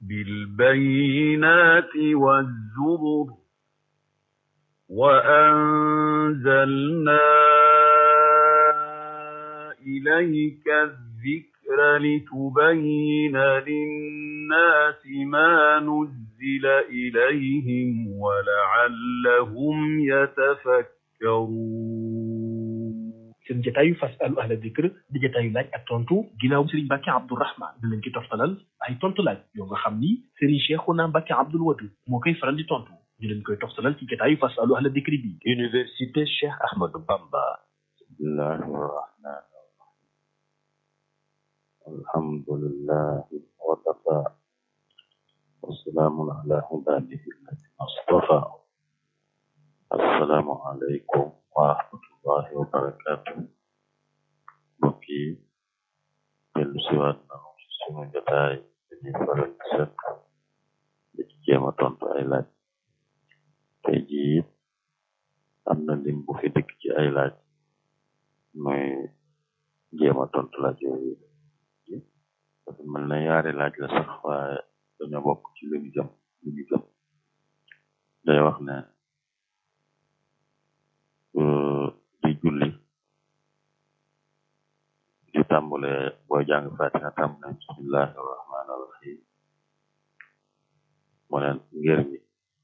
بالبينات والزبر وأنزلنا إليك الذكر لتبين للناس ما نزل إليهم ولعلهم يتفكرون seen jataayu fasalu ahla dikr di jataayu laaj ak tontu ginnaaw Serigne Mbacke Abdourahmane di leen ci toftalal ay tontu laaj yoo nga xam ni Serigne Cheikhouna Mbacke Abdoul Wadud moo koy faral di tontu ñu leen koy toftalal ci jataayu fasalu ahla dikr bi Université Cheikh Ahmadou Bamba bismillahi rahmani alhamdulillahi wa kafa wasalaamun ala ibadihi alladina astafa assalaamu aleykum wa rahmatullahi wa barakatu mbokk yi dellu siwaat nanu ci sunu jotaay dañuy faral di sekk di ci jéem a tontu ay laaj tey jii it am na lim bu fi dikk ci ay laaj muy jéem a tontu laaj yooyu dafa mel ne yaari laaj la sax waaye dañoo bokk ci li ñu jëm li ñu jëm day wax ne di julli di tàmbale booy jàng fatiha tàmbale bismillahi rahmani rahim mu ne ngir mi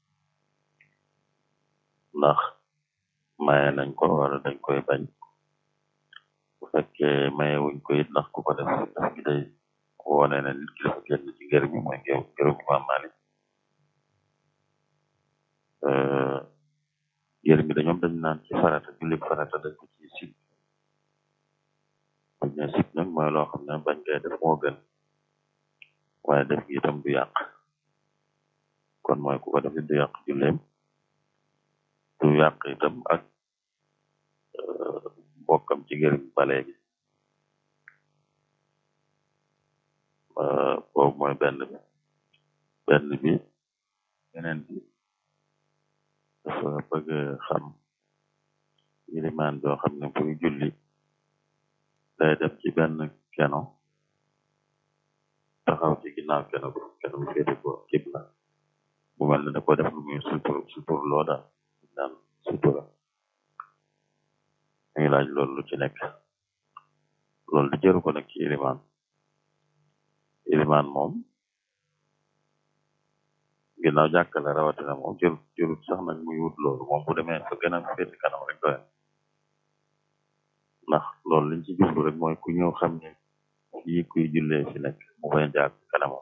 ndax maye nañ ko wala dañ koy bañ bu fekkee maye wuñ ko it ndax ku ko def def gi day wone ne nit ki dafa génn ci ngër mi mooy ngër ngëru Imaam Maalik ngër mi dañoom dañ naan ci farata julli farata dañ ko ci sib bañ ne sib nag mooy loo xam ne bañ koy def moo gën waaye def gi itam du yàq kon mooy ku ko def du yàq julleem du yàq itam ak bokkam ci ngër mi ba léegi boobu mooy benn bi benn bi beneen bi dafa bëgg xam ilimaan joo xam ne buy julli day dem ci benn keno taxaw ci ginnaaw keno bu keno bu féete ko kibla bu mel ne da ko def lu muy sutur sutur loo daal daan sutura ñu ngi laaj loolu lu ci nekk loolu di jëru ko nag ci ilimaan ilimaan moom ginnaaw jàkkale rawatina moom jërut jërut sax nag muy wut loolu moom bu demee fa gën a féeti kanam rek doyen ndax loolu liñ ci jublu rek mooy ku ñëw xam ne fii kuy jullee fi nekk mu bañ a jàkk kanamam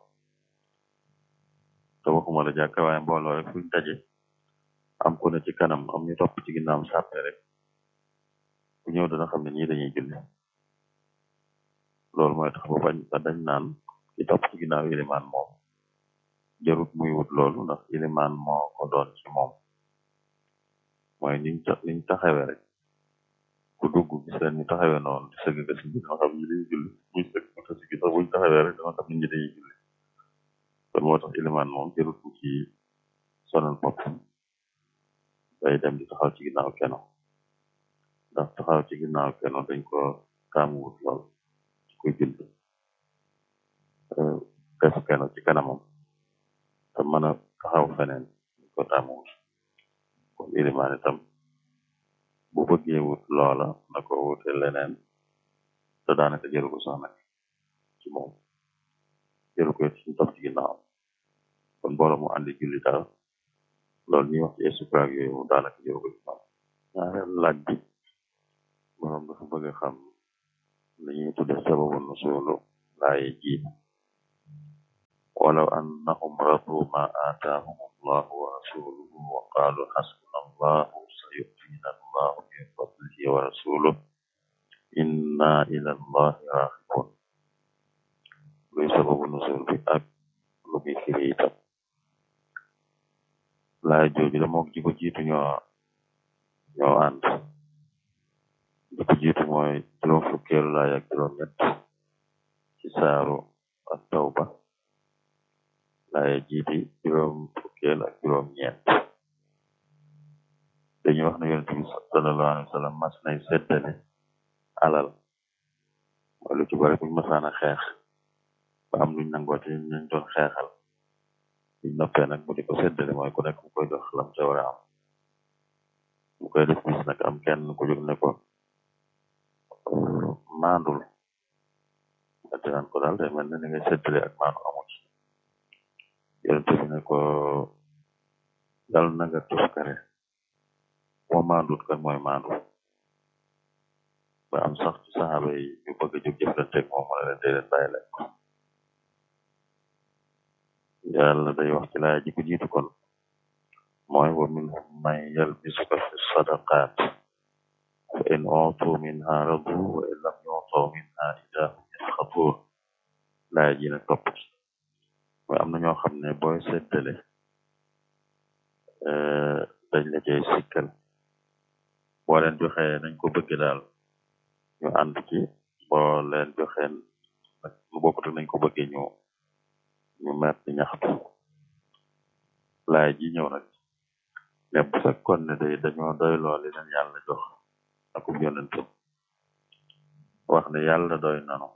te waxuma la jàkk waaye mbooloo rek fuñ daje am ku ne ci kanam am ñu topp ci ginnaam sàppe rek ku ñëw dana xam ne ñii dañuy julli loolu mooy tax ba bañ ba dañ naan ci topp ci ginnaaw ilimaan moom jarut muy wut loolu ndax ilimaan moo ko doon ci moom mooy niñ niñ taxawe rek ku dugg gis leen ñu taxawe noonu di sëgg si bi dana xam ñi dañuy julli buñ sëgg ko si sax buñ taxawee rek dana xam ne ñi dañuy julli kon moo tax ilimaan moom jarut mu ci sonal bopp day dem di taxaw ci ginnaaw keno ndax taxaw ci ginnaaw keno dañ ko taamu wut lool ci koy julli def keno ci kanamam te mën a taxaw feneen dañ ko taamu wut kon ilimaan itam bu bëggee wut loola na ko wute leneen te daanaka jëru ko sax nag ci moom jëru ko ci topp ci ginnaaw kon mbooloo mu àndi julli daal loolu ñuy wax ci supraag yooyu mu daanaka jëru ko ci moom ñaareel laaj bi borom dafa bëgg a xam li ñuy tudde sababu nusulu laaye ji walaw annahum radu ma aataahum allahu wa rasuluhu wa qaalu xasbuna allahu sayu'tina allahu min fadlihi wa rasuluhu inna ila allahi raxibun luy sababu nusul bi ak lu muy firi itam laay jooju da mook ji ko jiitu ñoo ñoo ànd ji ko jiitu mooy juróom fukkeelu laay ak juróom ñett ci saaru ak tawba laay jiiti juróom fukkeel ak juróom ñeent dañuy wax ne yonent bi sallallahu alayhi wa sallam mas nay seddale alal mooy lu ci bari buñ masaana xeex ba am luñ nangoo te ñu doon xeexal buñ noppee nag mu di ko séddale mooy ku nekk mu koy jox lam ca war a am mu koy def bis nag am kenn ku jóg ne ko maandul ate naan ko daal day mel ne ni ngay séddale ak maandu amu ci yonente bi ne ko dal na nga tuskare moo maandut kan mooy maandu ba am sax ci saxaaba yi ñu bëgg a jóg jëflanteeg moom mu ne leen day leen bàyyi leen ko yàlla day wax ci laaya ji ko jiitu kon mooy wa minhum man yalbisuka fi sadaqaat fa in utu minha radu wa in lam yutu minha ida hum yasxatuun laaya ji ne topp ci mooy am na ñoo xam ne booy seddale dañ la cay sikkal boo leen joxee nañ ko bëgg daal ñu ànd ci boo leen joxee nag nu bokkut nañ ko bëggee ñu ñu mer di ñaxtu laay ji ñëw nag ne bu fekkoon ne day dañoo doy looli leen yàlla jox akub yonentam wax ne yàlla doy nanu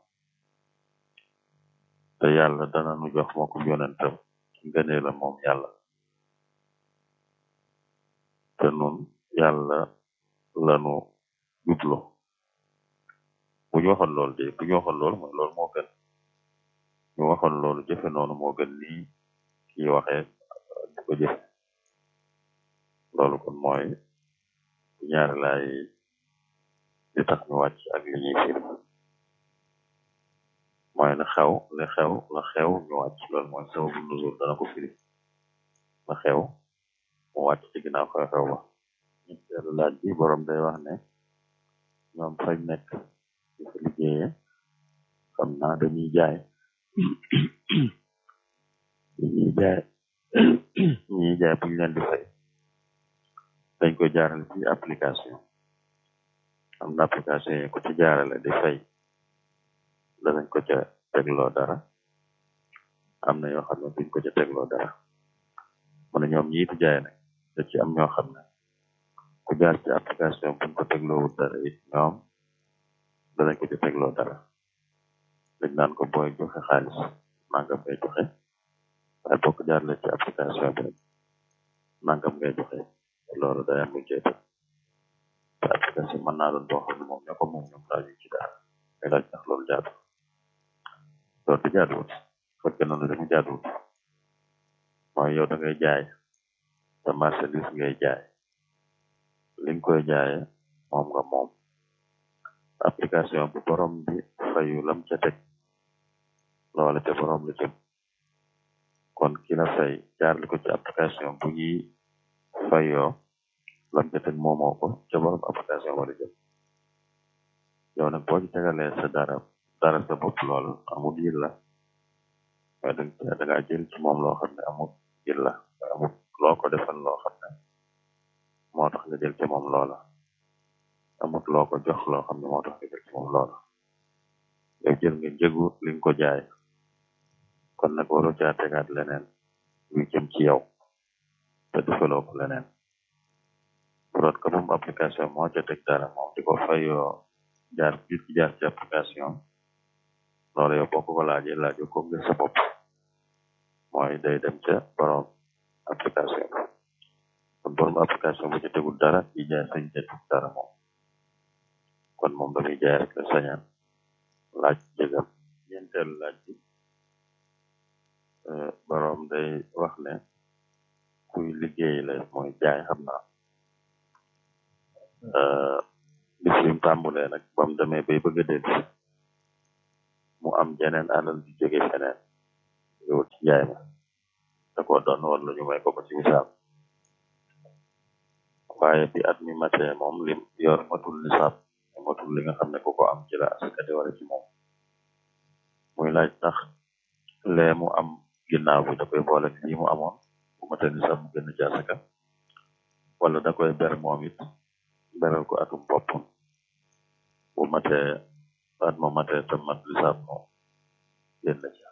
te yàlla dana nu jox mookub yonentam ngënee la moom yàlla te nun yàlla lanu jublo bu ñu waxoon loolu de bu ñu waxoon loolu mooy loolu moo gën ñu waxoon loolu jëfe noonu moo gën nii kii waxee di ko jëfe loolu kon mooy ñaari laay li tax ñu wàcc ak li ñuy firi mooy la xew la xew la xew ñu wàcc loolu mooy sababu nuzul dana ko firi la xew mu wàcc ci ginnaaw xew-xew ba ñetteelu laaj bi borom day wax ne ñoom fañ nekk di fa liggéeyee xam naa dañuy jaay dañuy jaay ñuy jaay bu ñu leen di fay dañ ko jaarale ci application am na application yi ko ci jaarale di fay danañ ko ca tegloo dara am na yoo xam ne duñ ko ca tegloo dara mu ne ñoom ñi di jaay nag da ci am ñoo xam ne ku jaar ci application buñ ko tegloowul dara it ñoom danañ ko ca tegloo dara dañ naan ko booy joxe xaalis nangam ngay joxe waaye boo ko jaarale ci application bi nangam ngay joxe loolu day am lu cee te application mën naa doon boo xam ne moom ñoo ko moom ñoom laaju ci dara ngay laaj ndax loolu jaadu loolu di jaaduwut fekk noonu damu jaaduwut mooy yow da ngay jaay te marchandise ngay jaay li nga koy jaaye moom nga moom application bu borom bi fayu lam ca teg loole te borom la jëm kon ki la fay jaarli ko ci application bu ñuy fayoo lam ca teg moomoo ko ca borom application wala jëm yow nag boo ci tegalee sa dara dara sa bopp loolu amul yil la waaye da da ngaa jël ci moom loo xam ne amul yil la amul loo ko defal loo xam ne moo tax nga jël ci moom loola amut loo ko jox loo xam ne moo tax nga jël ci moom loola yow jël nga njëgu li nga ko jaay kon nag waroo caa tegaat leneen luy jëm ci yow te defaloo ko leneen bu doon ko moom application moo ca teg dara moom di ko fayoo jaar biir ci jaar ci application loolu yow boo ko ko laajee laajoo ko ngir sa bopp mooy day dem ca borom application kon borom application bu ci tegul dara ci jaay sañ ca teg dara moom kon moom damuy jaay rek la sañaan laaj jëgam ñeenteelu laaj bi borom day wax ne kuy liggéey la mooy jaay xam naa bis bi mu tàmbulee nag ba mu demee bay bëgg a del mu am jeneen alal di jóge feneen ñëw ci njaay ma da ko doon wala ñu may ko ko ci misaal waaye bi at mi matee moom lim yor matul nisaab matul li nga xam ne ku ko am ci la askate wala ci moom muy laaj tax lee mu am ginnaaw bi da koy boole lii mu amoon bu matee nisaab mu génn ci asaka wala da koy ber moom it beral ko atum boppam bu matee at ma matee te mat nisaab moom génn ci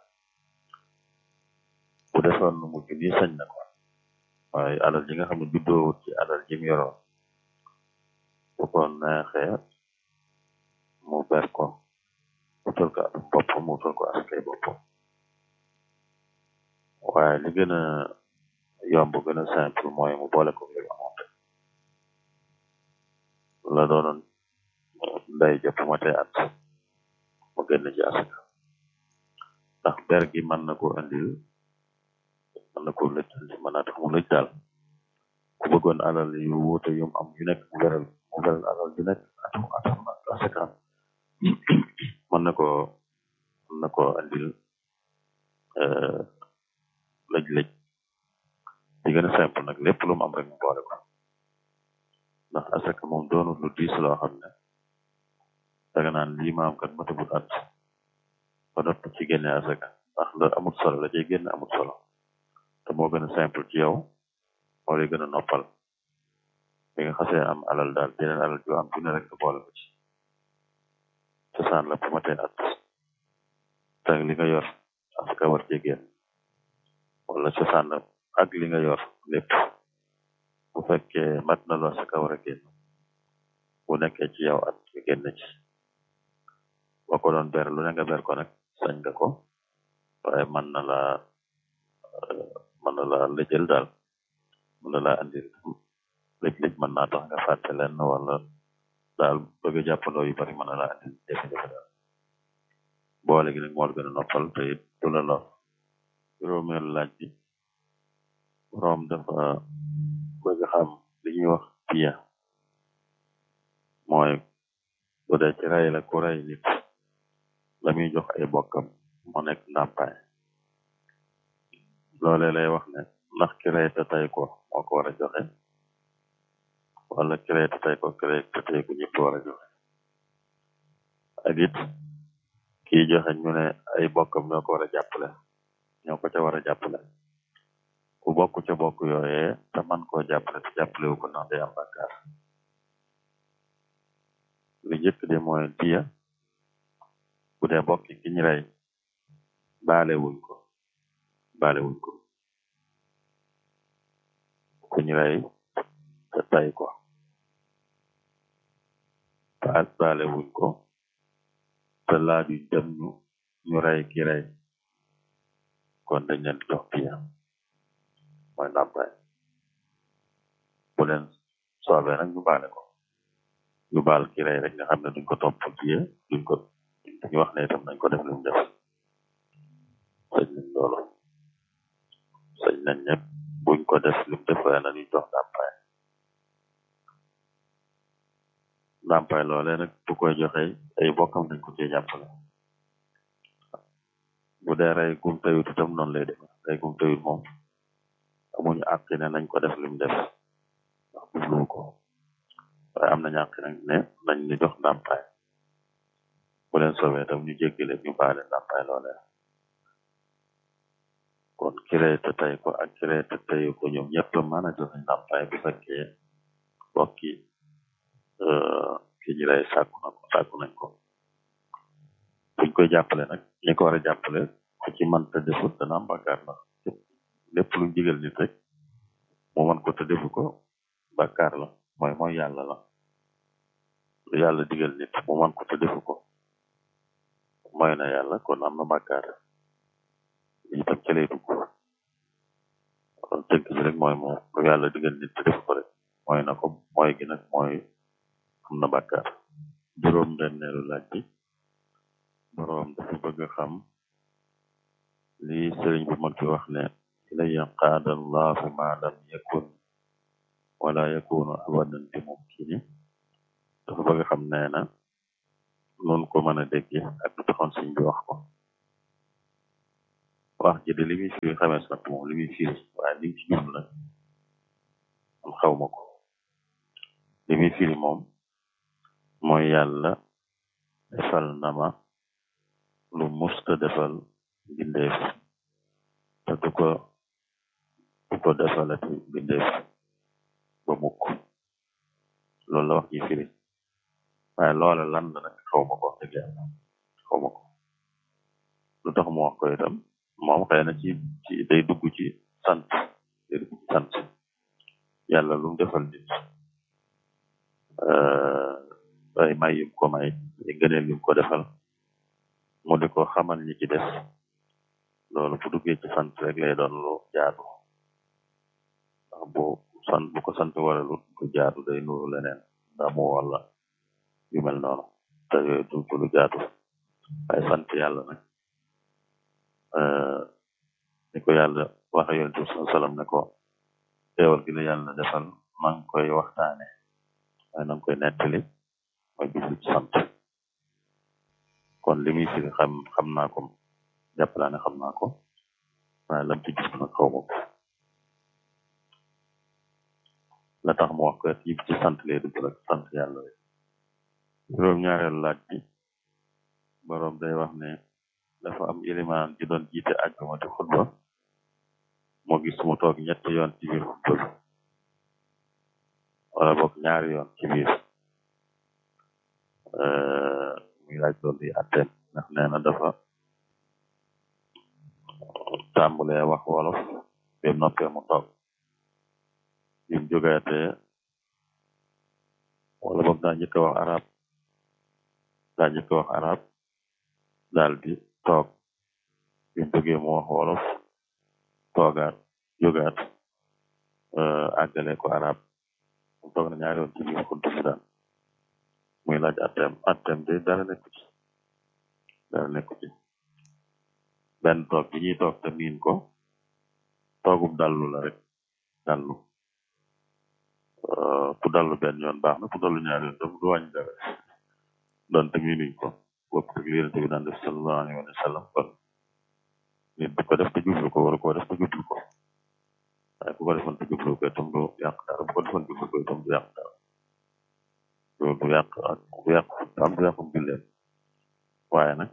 bu defoon nu mujj nii sañ na ko waaye alal ji nga xam ne juddoowut ci alal jim yoroon bu ko neexee mu ber ko utal ko atum boppam mu utal ko askay boppam waaye li gën a yomb gën a simple mooy mu boole ko ngir amoon rek la doonoon day jëpp matee at mu génn ci asaka ndax ber gi mën na ko andil mën na ko lëj andi mën naa tax mu lëj daal ku bëggoon alal yu wuute yum am yu nekk mu beral mu beral alal yu nekk atam atam asaka mën na ko mën na ko andil lëj-lëj di gën a simple nag lépp lu mu am rek mu boole ko ndax asaka moom doonul lu diis loo xam ne daga naan lii ma am kat matagul at ba nopp ci génne asaka ndax la amul solo la cay génne amul solo te moo gën a simple ci yow moo lay gën a noppal bi nga xasee am alal daal jeneen alal ju am ju ne rek nga boole ko ci cosaan la bu matee at te li nga yor asaka war cee génn wala cosaan la ak li nga yor lépp bu fekkee mat na lu asaka war a génn bu nekkee ci yow at nga génn ci boo ko doon ber lu ne nga ber ko nag sañ nga ko waaye mën na la mën na la lëjël daal mën na la andil lëj-lëj mën naa tax nga fàtte leen wala daal bëgg a jàppandoo yu bari mën na la andil jafe-jafe daal boole gi nag moo la gën a noppal te it du la lor juróomeelu laaj bi boroom dafa bëgg xam li ñuy wax piya mooy bu dee ci rey la ku rey nit la muy jox ay bokkam mu nekk ndàmpaay loolee lay wax ne ndax ki rey te tey ko moo ko war a joxe wala ki rey te tey ko ki rey te tey ko ñëpp war a joxe ak it kii joxe ñu ne ay bokkam ñoo ko war a jàppale ñoo ko ca war a jàppale ku bokk ca bokk yooyee te man koo jàppale te jàppale wu ko ndax day am bàkkaar li njëkk de mooy diya bu dee bokki ki ñu rey baale wuñ ko baale wuñ ko ku ñu rey te tay ko baal baale wuñ ko te laaju dem ñu ñu rey ki rey kon dañ leen di jox diya mooy ndàmpaay bu leen soobee nag ñu baale ko ñu baal ki rey rek nga xam ne duñ ko topp diya duñ ko dañu wax ne itam nañ ko def li mu def sañ nañ loolu sañ nañ ñëpp buñ ko def li mu def waaye nañuy jox ndàmpaay ndàmpaay loolee nag bu koy joxe ay bokkam dañ ko cee jàppale bu dee rey gum tayut itam noonu lay def rey gum tayut moom amuñu àq ne nañ ko def li mu def ndax jubluwu ko waaye am nañu àq nag ne nañ ñu jox ndàmpaay bu leen soobee tam ñu jéggale ñu baale ndàmpaay loolee kon kiree te tey ko ak kiree te tey ko ñoom ñëpp mën a joxe ndàmpaay bu fekkee bokki ki ñu lay sàkku na ko sàkku nañ ko buñ koy jàppale nag ñi ko war a jàppale ku ci man te defut dana am bàkkaar ndax lépp luñ digal nit rek mu man ko te defu ko bàkkaar la mooy mooy yàlla la lu yàlla digal nit mu man ko te defu ko mooy na yàlla kon am na bàkkaar lii tam ca lay dugg kon tënk bi rek mooy moo lu yàlla digal nit te defu ko rek mooy na ko mooy gi nag mooy am na bàkkaar juróom benneelu laaj bi boroom dafa bëgg xam li sëriñ bi mag fi wax ne ilaya qaada allahu ma lam yakun wala yakunu abadan bi mumkini dafa bëgg xam nee na noonu ko mën a dégge ak lu taxoon sëñ bi wax ko wax ji de li muy firi xamees na moom li muy firi waaye li ci jublu nag man xaw ma ko li muy firi moom mooy yàlla defal na ma lu musta defal bindeef te du ko du ko defalati bindeef ba mukk loolu la wax ji firi waaye loola lan la nag xaw ma ko wax dëgg yàlla xaw ma ko lu tax mu wax ko itam moom xëy na ci ci day dugg ci sant day dugg ci sant yàlla lu mu defal nit ay may yum ko may ay gëneel yum ko defal mu di ko xamal ñi ci def loolu bu duggee ci sant rek lay doon lu jaadu bu sant bu ko sant waralut du jaatu day nuru leneen ndamu wala yu mel noonu te yooyu du du lu jaatu waaye sant yàlla nag ni ko yàlla waxe yonent bi sallallahu alayhi wasallam ne ko teewal gi la yàlla defal maa ngi koy waxtaane waaye na nga koy nettali mooy bisu sant kon li muy firi xam xam naa ko jàpp naa ne xam naa ko waaye lam ci gis nag xaw ma ko la tax mu wax ko yëpp ci sant lay dugg rek sant yàlla rek juróom ñaareelu laaj bi boroom day wax ne dafa am ilimaan ji doon jiite àjjuma di xutba moo gis mu toog ñetti yoon ci biir xutba bi wala boog ñaari yoon ci biir muy laaj loolu yi atteem ndax nee na dafa tàmbalee wax wolof bi mu noppee mu toog bi mu jógaatee wala boog daa njëkk a wax arab daa njëkk a wax arab daal di toog bi mu jógee mu wax wolof toogaat jógaat àggale ko arab mu toog na ñaari yoon ci biir xutba bi daal muy laaj atteem atteem de dara nekku ci dara nekku ci benn toog bi ñuy toog te miin ko toogub dallu la rek dallu ku dallu benn yoon baax na ku dallu ñaari yoon tam du wàññi dara doon te miinuñ ko bopp ak li Yonent bi daan def sallallahu alayhi wa sallam kon nit bu ko def te jublu ko war ko def te jublu ko waaye bu ko defoon te jublu ko itam du yàq dara bu ko defoon jublu ko itam du yàq dara du du yàq ak du yàq am du yàqum julleen waaye nag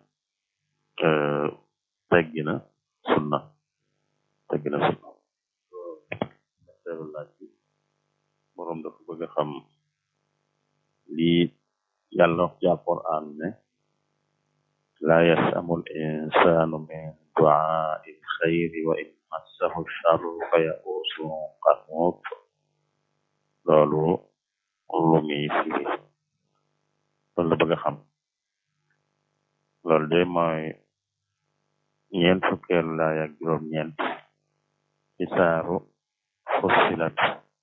teggi na sunna teggi na sunna teelu laaj bi boroom dafa bëgg a xam lii yàlla wax ci alquran ne laa yasamul insanu min duaai lxayri wa in massahu charru fa yausun qanut loolu lu muy firi loolu la bëgg a xam loolu de mooy ñeent fukkeelu laay ak juróom ñeent ci saaru fussilat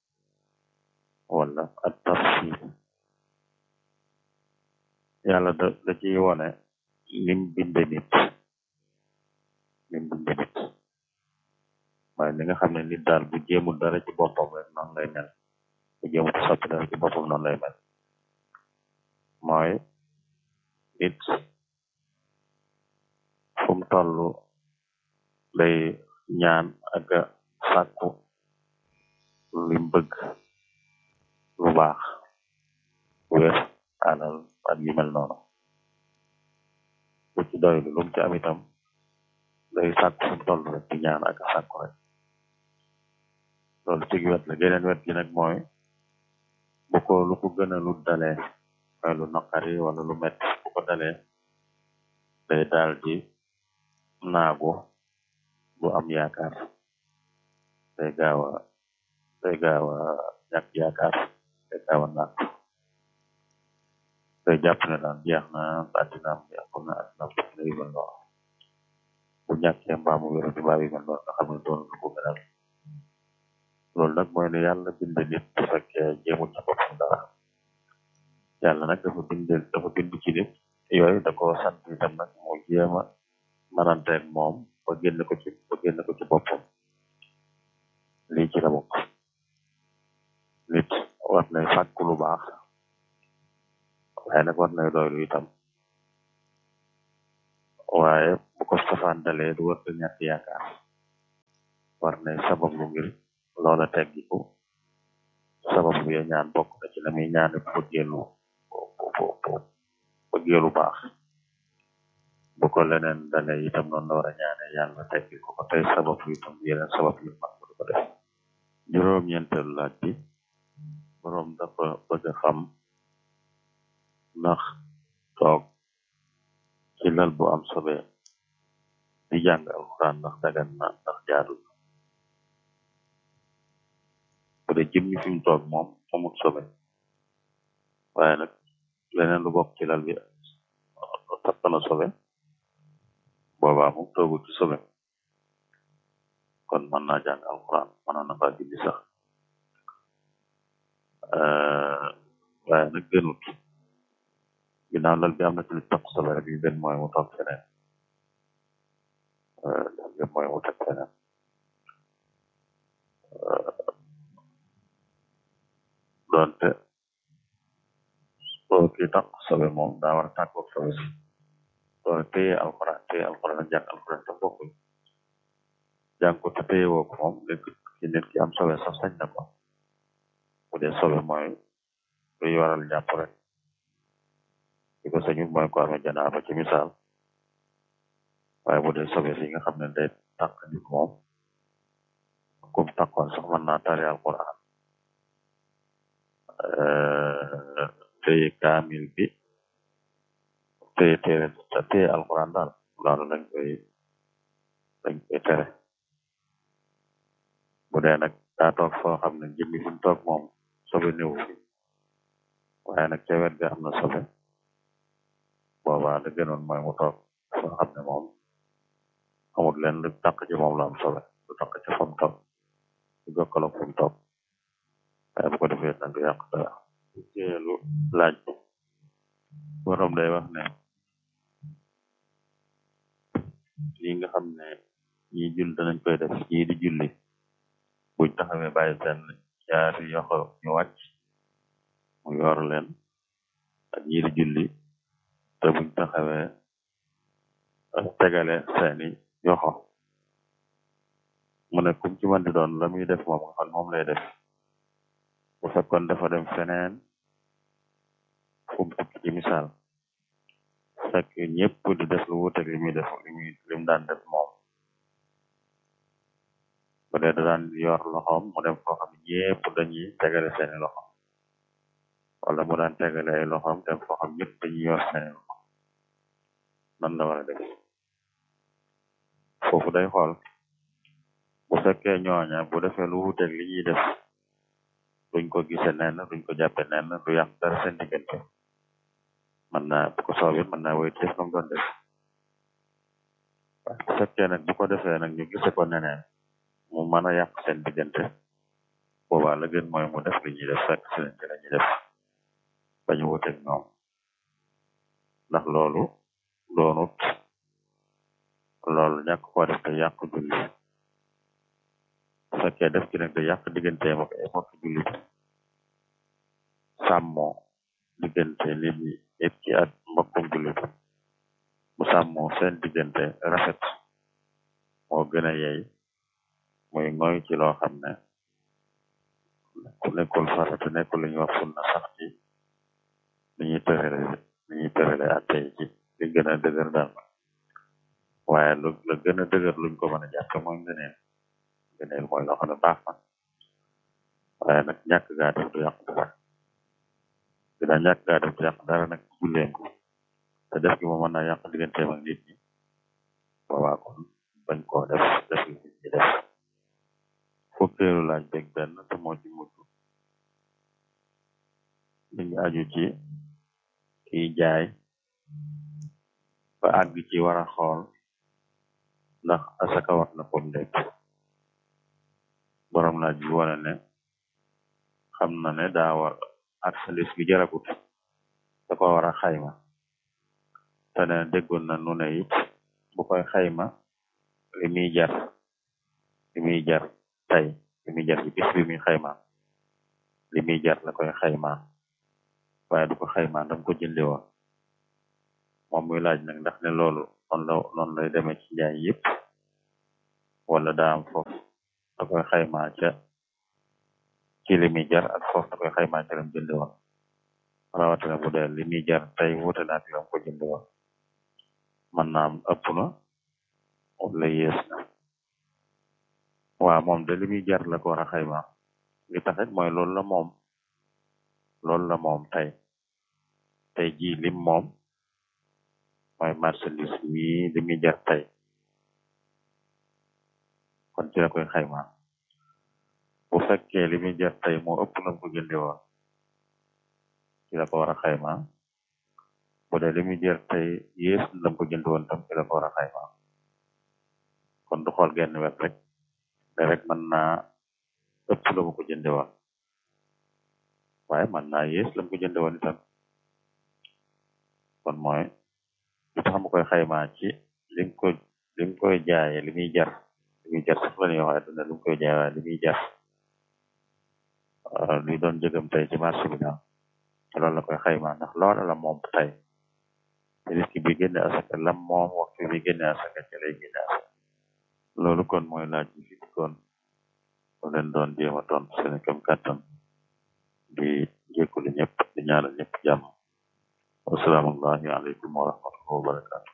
wala at tafsir yàlla da da ciy wone nim binde nit nim binde nit waaye li nga xam ne nit daal bu jéemul dara ci boppam rek noonu lay mel bu jéemul soppi dara ci boppam noonu lay mel mooy nit fu mu toll day ñaan ak sàkku lim bëgg lu baax wér alal ak yu mel noonu bu ci doylu lu mu ci am itam day sàkku fu mu toll rek di ñaan ak sàkku rek loolu ci wet la geneen wet gi nag mooy bu ko lu ko gën a lu dalee mooy lu naqari wala lu metti bu ko dalee day daal di naagu bu am yaakaar day gaaw a day gaaw a ñàkk yaakaar day gaaw a naag day jàpp ne daal jeex na addinaam yàqu na addinaam tukki na yu mel noonu bu ñàkkee mbaamu wéru di baa yu mel noonu nga xam ne doon lu ko gënal loolu nag mooy ne yàlla bind nit bu fekkee jéemul ci boppam dara yàlla nag dafa bind dafa bind ci nit yooyu da ko sant itam nag mu jéema mananteeg moom ba génn ko ci ba génn ko ci boppam lii ci la bokk nit war nay fàkk lu baax waaye nag war nay doylu itam waaye bu ko safaan dalee du war a ñàkk yaakaar war nay sabab lu ngir loola teggiku sabab lu ya ñaan bokk na ci la muy ñaane bu bëggeelu bu bëggeelu baax bu ko leneen dalee itam noonu la war a ñaane yàlla teggi ko ko tey sabab yu itam yeneen sabab yu mag du ko def juróom-ñeenteelu laaj bi boroom dafa bëgg a xam ndax toog ci lal bu am sobe di jàng alxuraan ndax dagan na ndax jaadul bu dee jëmmi fi mu toog moom amul sobe waaye nag leneen lu bokk ci lal bi tapp na sobe boobaa moom toogul ci sobe kon mën naa jàng alxuraan mënoon na faa julli sax waaye nag gënut ginnaaw lal bi am na ci lu toq sobe rek li gën mooy mu toog feneen li gën mooy mu teg feneen doonte soo kii toq sobe moom daa war a tàggoog sobe si doone téye alxuraan téye alxuraan ak jàng alxuraan te bokkul jàng ko te téye woo ko moom léegi ci nit ki am sobe sax sañ na ko bu dee sobe mooy luy waral jàpp rek li ko sañul mooy ko amee janaaba ci misaal waaye bu dee sobe si nga xam ne day tàq nit moom kum tàqoon sax mën naa tari alxuraan téye kaamil bi téye téere téye alxuraan daal loolu lañ koy lañ koy tere bu dee nag daa toog foo xam ne jëmmi fi mu toog moom sobe néew fi waaye nag ca wet ga am na sobe boobaa la gënoon mooy mu toog foo xam ne moom amul leen lu taq ci moom la am sobe lu taq ci fa mu toog lu jokkaloog fi mu toog waaye bu ko defee nag du yàq dara teelu laaj bi borom day wax ne yi nga xam ne ñi jul danañ koy def ñii di julli buñ taxawee bàyyi seen ñaari yoxo ñu wàcc mu yor leen ak ñii di julli te buñ taxawee tegale seeni yoxo mu ne kum ci mën di doon la muy def moom nga xam moom lay def bu fekkoon dafa dem feneen fu mu tukki ci misaal fekk ñëpp di def lu wuuteeg li muy def li muy li mu daan def moom bu dee da daan yor loxoom mu dem foo xam ne ñëpp dañuy tegale seeni loxo wala mu daan tegale ay loxoom dem foo xam ñëpp dañuy yor seeni loxo nan la war a def foofu day xool bu fekkee ñooña bu defee lu wuuteeg li ñuy def duñ ko gise nen duñ ko jàppe nen du yàq dara seen diggante mën naa bu ko soobee mën naa wéy def nam doon def waaye bu fekkee nag bu ko defee nag ñu gise ko neneen mu mën a yàq seen diggante boobaa la gën mooy mu def li ñuy def fekk si leen ci la ñuy def bañu wuteeg ñoom ndax loolu doonut loolu ñàkk koo def te yàq julli bu fekkee def ci nag te yàq digganteem ak ay mbokk jullit sàmmoo diggante nit ñi nit ki ak mbokkum jullit bu sàmmoo seen diggante rafet moo gën a yey muy ngoy ci loo xam ne ku nekkul farata nekkul lu ñuy wax sunna sax ci ni ñuy tërale ni ñuy tërale atte yi ci li gën a dëgër daal waaye lu la gën a dëgër luñ ko mën a jàppe mooy ngëneel ngëneel mooy loo xam ne baax na waaye nag ñàkk gaa def du yàq dara dina ñàkk gaa def du yàq dara nag julleem te def gi moom mën naa yàq digganteem ak nit ñi boobaa kon bañ koo def def li nit ñi def fukkeelu laaj beeg benn te moo ci mujj li ngi aju ci kiy jaay ba àgg ci war a xool ndax asaka war na ko ndek borom laaj bi wane ne xam na ne daa war marchandise bi jaragut da ko war a xayma te ne déggoon na nu ne it bu koy xayma li muy jar li muy jar tey li muy jar ci bis bi muy xayma li muy jar la koy xayma waaye du ko xayma dam ko jënde woon moom muy laaj nag ndax ne loolu noonu la noonu lay demee ci njaay yëpp wala daa am foofu da koy xayma ca ci li muy jar ak foofu da koy xayma ca lam jënde woon rawatina bu dee li muy jar tey wuute na ak lam ko jënde woon man naa am ëpp na wala yées na waaw moom de li muy jar la ko war a xayma li taxit mooy loolu la moom loolu la moom tey tey jii lim moom mooy marchandise mi li muy jar tey kon ci la koy xayma bu fekkee li muy jar tey moo ëpp lam ko jënde woon ci la ko war a xayma bu dee li muy jar tey yées lam ko jënde woon tam ci la ko war a xayma kon du xool genn wet rek ne rek mën naa ëpp la mu ko jënde woon waaye man naa yées lam ko jënde woon itam kon mooy li tax mu koy xaymaa ci lim ko lim koy jaaye li muy jar li muy jar sax la ñuy wax dina lim koy jaaye waaye li muy jar luy doon jëgam tey ci marché bi daal te loolu la koy xaymaa ndax loola la moom tey te risque bi génne asaka lam moom waxtu bi génne asaka ci lay génne asaka loolu kon mooy laaj bi fi kon mu leen doon jéem a tontu seen kam kàttan di jékkulu ñëpp di ñaanal ñëpp jàmm wasalaamullahi aleykum wa rahmatullahi wa barakatu